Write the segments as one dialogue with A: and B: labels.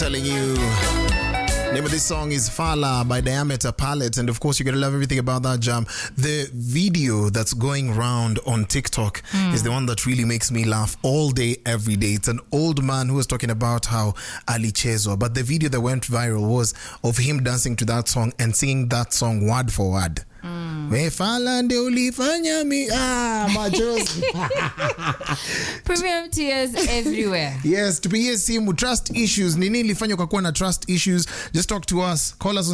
A: telling you. Name of this song is Fala by Diameter Palette, and of course, you're gonna love everything about that jam. The video that's going round on TikTok is the one that really makes me laugh all day, every day. It's an old man who was talking about how alichezwa, but the video that went viral was of him dancing to that song and singing that song word for word. We fala ndio ulifanya mi ah, machozi
B: Premium tears everywhere.
A: Yes, tupigie simu trust issues. Ni nini ilifanywa kwa kuwa na trust issues? Just talk to us. Call us on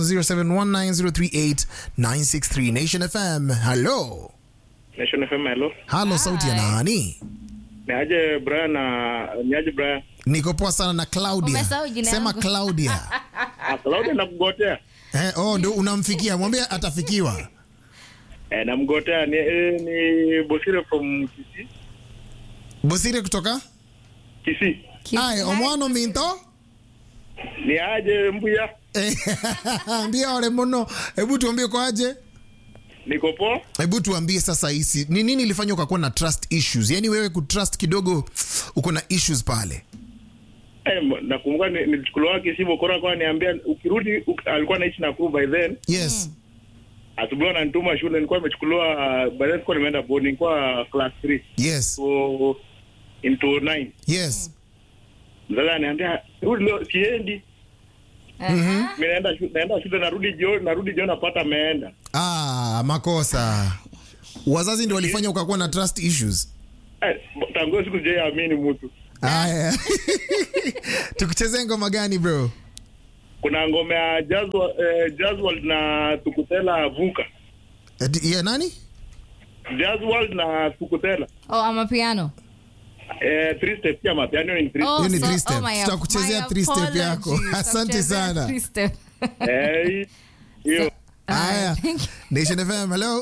A: 0719038963 Nation FM. Hello.
C: Nation FM, hello.
A: Halo, sauti ya nani?
C: Ni aje Brian na ni aje Brian?
A: Niko poa sana na Claudia.
B: Umesahau jina
A: Sema
B: yangu.
A: Claudia.
C: Ah, Claudia namgotea.
A: eh, oh, ndio unamfikia. Mwambie atafikiwa.
C: Eh, namgotea ni eh, ni Bosire from Kisii.
A: Bosire kutoka?
C: Kisii.
A: Ai, omwano minto?
C: Ni aje Mbuya?
A: Eh, Ambia ole mono. Hebu tuambie kwa aje?
C: Niko poa?
A: Hebu tuambie sasa hisi. Ni nini ilifanywa ukakuwa na trust issues? Yaani wewe kutrust kidogo uko na issues pale.
C: Eh, m- nakumbuka ni- nilichukuliwa Kisii Bokora kwa niambia ukirudi uk, alikuwa anaishi Nakuru by then.
A: Yes.
C: Asubuhi ananituma shule nilikuwa nimechukuliwa uh, by then nilikuwa nimeenda boarding nilikuwa class 3.
A: Yes.
C: So into 9.
A: Yes.
C: Mzazi ananiambia rudi leo siendi.
B: Aha.
C: Mimi naenda shule, naenda shule narudi jioni, narudi jioni napata ameenda.
A: Ah, makosa. Wazazi ndio walifanya ukakuwa na trust issues.
C: Eh, tangu hiyo siku sijaiamini mtu.
A: Aya. Tukuchezee ngoma gani bro?
C: Kuna ngome ya Jazwa, eh, Jazwal na Tukutela Vuka.
A: Ati- Ya nani?
C: Jazwal na Tukutela.
B: Oh, I'm a piano.
C: Eh, three step pia mapiano ni three.
B: Oh,
A: Hiyo ni
B: so-
A: three step.
B: oh my-
A: Tutakuchezea
B: my
A: three step yako.
B: apologies.
A: Asante
B: Tutakuchezea
A: sana.
B: three step.
C: Eh, hiyo.
A: Aya.
B: thank you.
A: Nation FM, hello.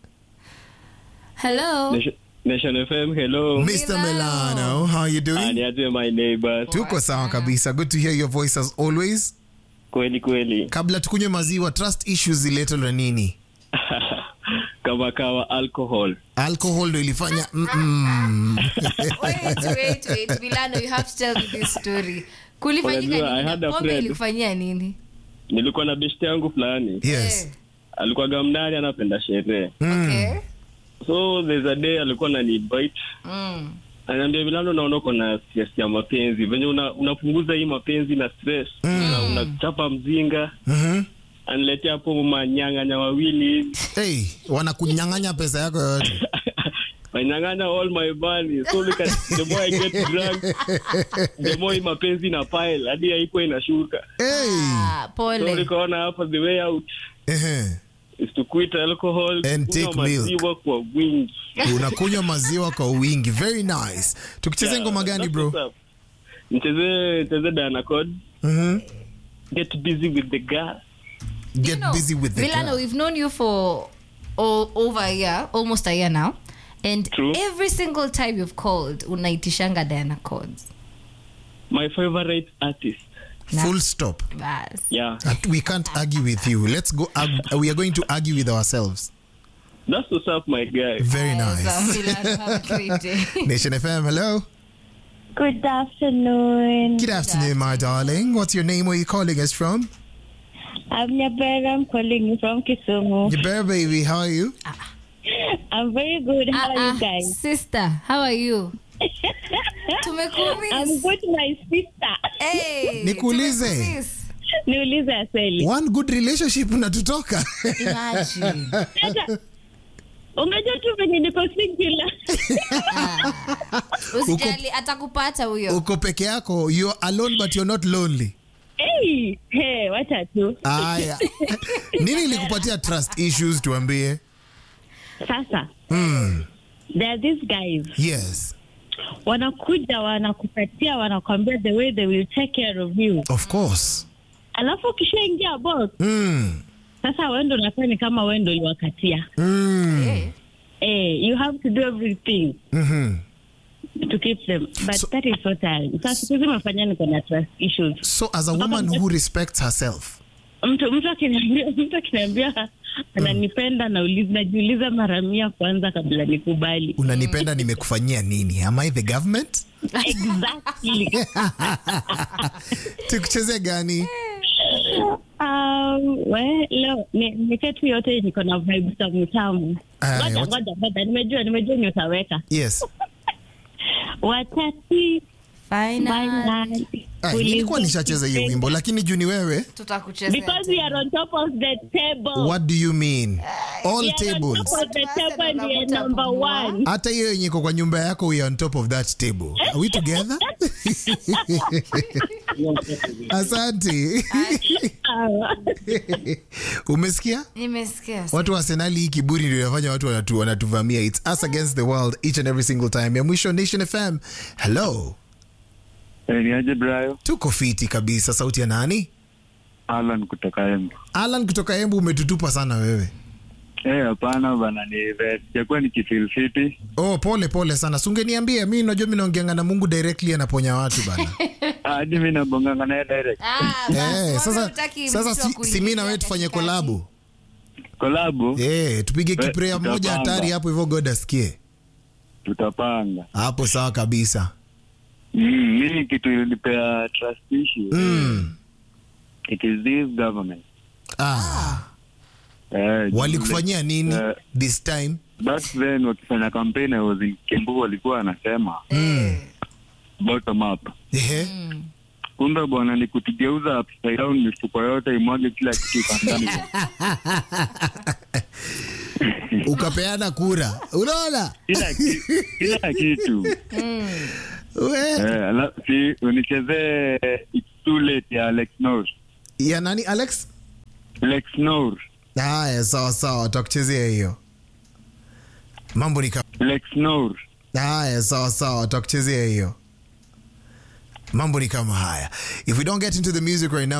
B: Hello.
D: Nation, Nation FM, hello.
A: Mr. Milano, how you doing?
D: Aniaje my neighbors.
A: Tuko sawa kabisa. Good to hear your voice as always.
D: Kweli kweli.
A: Kabla tukunywe maziwa, trust issues ziletwa na nini?
D: Kama kawa alcohol.
A: Alcohol ndo ilifanya mm -mm.
B: Wait, wait, wait. Milano, you have to tell me this story. Kulifanyika
D: Unajua, I
B: nini?
D: had a
B: Pombe
D: friend.
B: ilikufanyia nini?
D: Nilikuwa na beshte yangu fulani.
A: Yes.
B: Eh,
D: Alikuwa gamnani anapenda sherehe.
B: Okay.
D: So there's a day alikuwa na invite.
B: Mm.
D: Ananiambia Milano naona uko na stress ya mapenzi. Venye una, unapunguza hii mapenzi na stress. Na unachapa mzinga.
A: Mhm.
D: Aniletea hapo manyang'anya wawili hivi.
A: Hey, wanakunyang'anya pesa yako yote.
D: Wanyang'anya all my money. So look at the more I get drunk, the more hii mapenzi na pile. Hadi haikuwa inashuka.
A: Hey.
B: Ah,
D: So
B: pole.
D: nikaona hapa the way out
A: Ehe.
D: is to quit alcohol
A: And
D: kunywa
A: take milk.
D: maziwa kwa wingi.
A: Unakunywa maziwa kwa wingi. Very nice. Tukicheze ngoma gani
D: That's
A: bro?
D: what's up. Mcheze mcheze Diana Code.
A: Mhm.
D: Get busy with the girl.
A: Get
B: You know,
A: busy with the
B: Milano,
A: girl.
B: we've known you for o- over a year, almost a year now. And
D: True.
B: every single time you've called, unaitishanga Diana Codes.
D: My favorite artist.
A: Full stop.
B: Bas.
D: Yeah.
A: At- We can't argue with you. Let's go. arg- we are going to argue with ourselves.
D: That's what's up, my guy.
A: Very
B: So,
A: nice.
B: Milano, have a great day.
A: Nation FM, hello.
E: Good afternoon.
A: Good afternoon, my darling. What's your name? Where are you calling us from?
E: I'm Nyabera. I'm calling you from Kisumu.
A: Your bear baby. How are you?
E: I'm very good. How
B: Ah,
E: are
B: ah,
E: you guys?
B: sister, how are you?
E: I'm
B: Tumekumiss.
E: good, my sister.
B: Hey,
A: Nikuulize.
B: tumekumiss.
E: Niulize aseli.
A: One good relationship unatutoka.
B: Imagine.
E: Sasa, Unajua tu venye niko singular.
B: Usijali, atakupata huyo.
A: Uko peke yako. You're alone but you're not lonely.
E: hey, hey, wacha tu.
A: Aya. Nini ilikupatia trust issues tuambie?
E: Sasa,
A: Mm.
E: there are these guys.
A: Yes.
E: Wanakuja wanakupatia wanakwambia the way they will take care of you.
A: Of course.
E: Alafu ukishaingia box,
A: Mm.
E: sasa wewe ndo unafanya ni kama wewe ndo uliwakatia.
A: Mm.
B: Eh,
E: Eh, you have to do everything.
A: Mhm.
E: to keep them but
A: So-
E: that is so tiring sasa siku hizi mafanya niko na trust issues
A: So as a woman who respects herself.
E: mtu mtu akiniambia mtu akiniambia ananipenda nauliza najiuliza mara mia kwanza kabla nikubali
A: Unanipenda nimekufanyia nini? Am I the government?
E: exactly.
A: tukucheze gani
E: Um, we, leo ni- nipe tu yote niko na vibes tamu tamu.
A: Aya,
E: Ngoja
A: what-
E: ngoja ngoja, nimejua nimejua ni utaweka
A: yes
E: watati
B: Final.
E: finally.
A: Ah, nilikuwa nishacheza hiyo wimbo lakini juu ni wewe
B: Tutakuchezea
E: Because we are on top of the table.
A: what do you mean all
E: We are on
A: tables
E: top of the table ndiye number one.
A: hata hiyo yenye iko kwa nyumba yako we are on top of that table are we together asante
E: Sawa.
A: umesikia
B: nimesikia
A: watu wa arsenali hii kiburi ndio inafanya watu wanatu, wanatuvamia its us against the world each and every single time ya mwisho nation fm hello
D: Eh, ni aje Brayo?
A: tuko fiti kabisa sauti ya nani
D: Alan kutoka Embu.
A: alan kutoka embu umetutupa sana wewe
D: Eh, hapana bana, ni sijakuwa nikifeel fiti.
A: oh pole pole sana sungeniambia mi najua mi naongeanga na mungu directly anaponya watu bana
D: Hadi mimi nabonganga naye direct.
B: Ah, basi,
A: Eh,
B: mbona
A: sasa
B: hutaki
A: sasa
B: mtu wa
A: si, si mi
B: kuingilia
A: na wewe tufanye
B: katikati?
A: kolabu
D: Kolabo
A: Eh, tupige
D: Eh,
A: kiprea moja
D: tutapanga.
A: hatari hapo hivyo god asikie
D: tutapanga.
A: hapo sawa kabisa
D: Mm, mimi kitu ilinipea trust issue.
A: mm.
D: It is this government.
A: ah.
D: Eh,
A: walikufanyia nini
D: Eh,
A: this time
D: back then wakifanya campaign I was in Kiambu walikuwa wanasema bottom up.
A: Ehe.
D: Kumbe bwana ni kutugeuza upside down, mifuko yote imwage kila kitu kwa ndani.
A: ukapeana kura unaona
D: Kila ki- kila kitu.
A: We.
D: Eh, ala- si unichezee It's Too Late ya Alex Nor.
A: ya nani alex
D: Alex Nor.
A: haya sawa sawa takuchezea hiyo mambo ni kama
D: Alex Nor.
A: haya sawa sawa takuchezea hiyo mambo ni kama haya if we don't get into the music right now